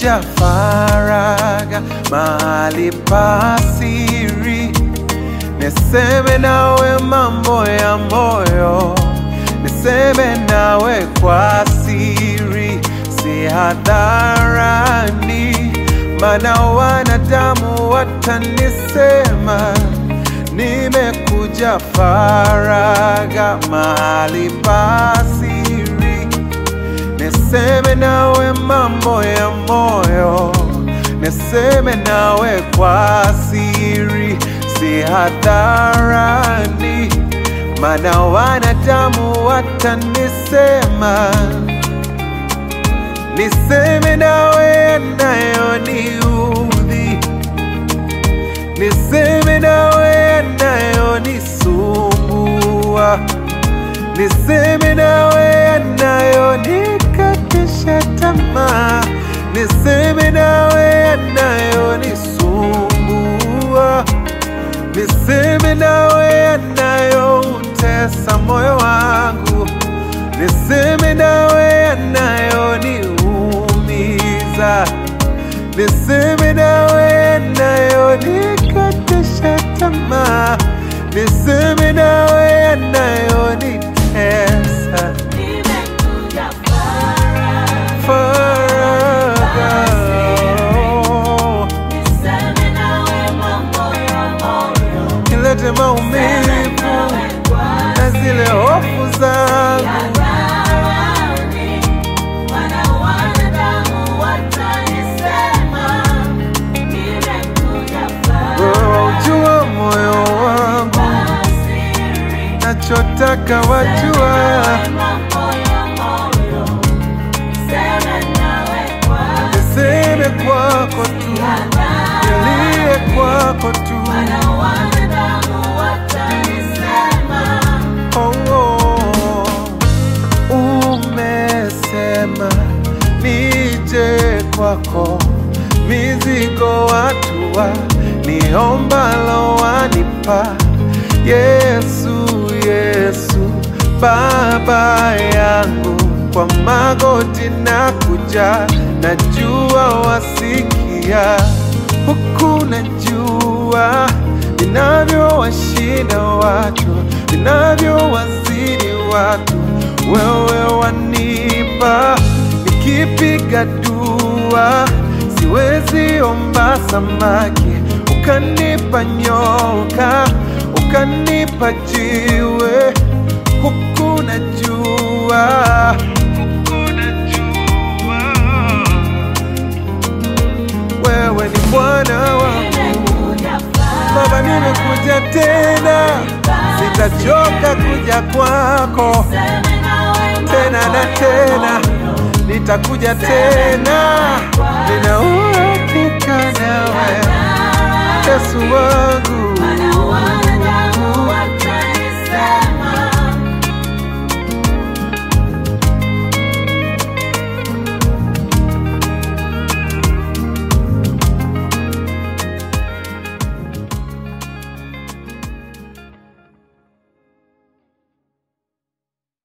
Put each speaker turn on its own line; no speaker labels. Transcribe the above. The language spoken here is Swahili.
nimekuja faraga mahali pa siri, niseme nawe mambo ya moyo, niseme nawe kwa siri, si hadharani, maana wanadamu watanisema nimekuja faraga mahali pa siri, niseme nawe mambo ya moyo, niseme nawe kwa siri, si hadharani, maana wanadamu watanisema, niseme nawe yanayoniudhi niseme nawe yanayonisumbua, niseme nawe yanayonikatisha tamaa, niseme nawe yanayonisumbua, niseme nawe yanayoutesa moyo wangu, niseme nawe yanayoniumiza niseme nawe yanayonikatisha tamaa, niseme nawe yanayonitesa
Nimekuja faraga,
faraga.
niseme nawe mambo ya moyo,
Nilete maumivu
nawe kwa
na zile hofu zangu,
hadharani, maana wanadamu watanisema, nimekuja
wewe
faraga
waujua moyo wangu,
kwa siri,
nachotaka wajua,
mambo ya moyo, niseme nawe kwa
niseme kwako tu, nilie kwako tu.
Maana wanadamu watanisema,
Oh, oh. Umesema nije kwako, mizigo watua, niombalo wanipa. Yesu, Yesu, Baba yangu, kwa magoti na kuja, najua wasikia huku najua vinavyowashinda watu, vinavyowazidi watu, wewe wanipa. Nikipiga dua siwezi omba samaki, ukanipa nyoka, ukanipa jiwe, huku najua, huku najua wewe ni Bwana wangu.
nimekuja
Baba, nimekuja tena, sitachoka kuja kwako
Seme nawe
tena na tena, nitakuja tena, nina uhakika nawe Yesu wangu.
Maana wanadamu